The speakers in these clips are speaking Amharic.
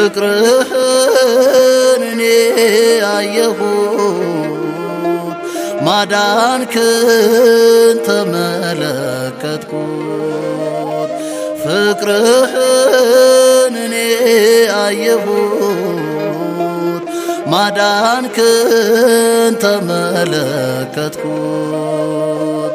ፍቅርህን እኔ አየሁት ማዳንክን ተመለከትኩት ፍቅርህን እኔ አየሁት ማዳንክን ተመለከትኩት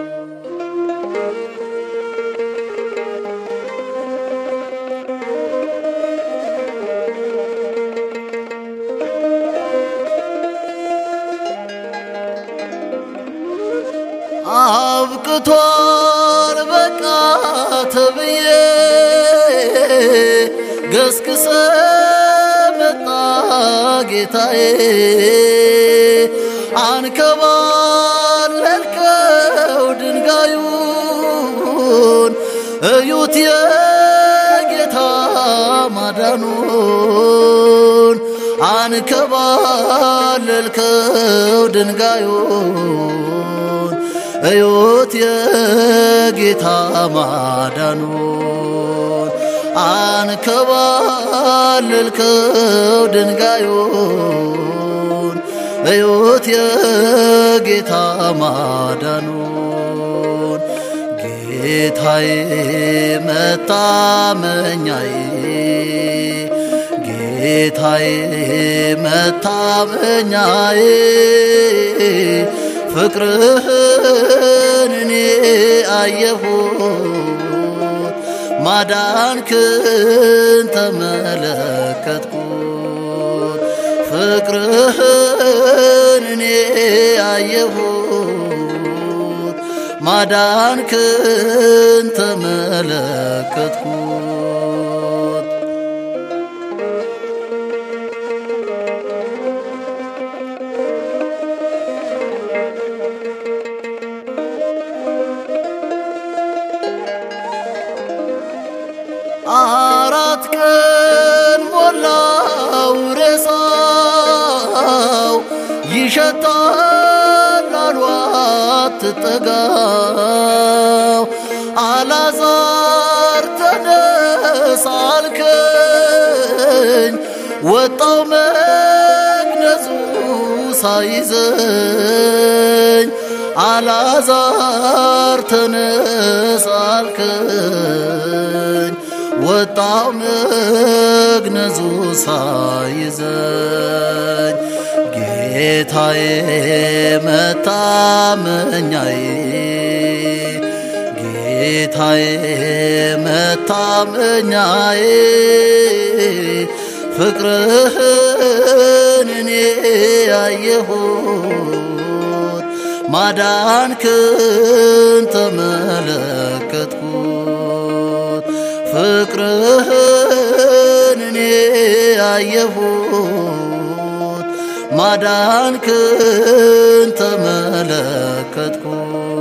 አብቅቷል በቃ ተብዬ ገስግሰ መጣ ጌታዬ አንከባለልከው ድንጋዩን እዩት የጌታ ማዳኑን አንከባለልከው ድንጋዩን እዩት የጌታ ማዳኑን አንከባለልከው ድንጋዩን እዩት የጌታ ማዳኑን ጌታዬ መታመኛዬ ጌታዬ መታመኛዬ ፍቅርህን እኔ አየሁት ማዳንክን ተመለከትኩት ፍቅርህን እኔ አየሁት ማዳንክን ተመለከትኩት አራት ቀን ሞላው ሬሳው ይሸታል አሏት ትጠጋው አላዛር ተነስ አልከኝ ወጣው መግነዙ ሳይዘኝ አላዛር ተነስ አልከኝ ወጣው መግነዙ ሳይዘኝ ጌታዬ መታመኛዬ ጌታዬ መታመኛዬ ፍቅርህን እኔ ያየሁት ማዳንክን ተመለከትኩት ፍቅርህን እኔ ያየሁት ማዳንክን ተመለከትኩት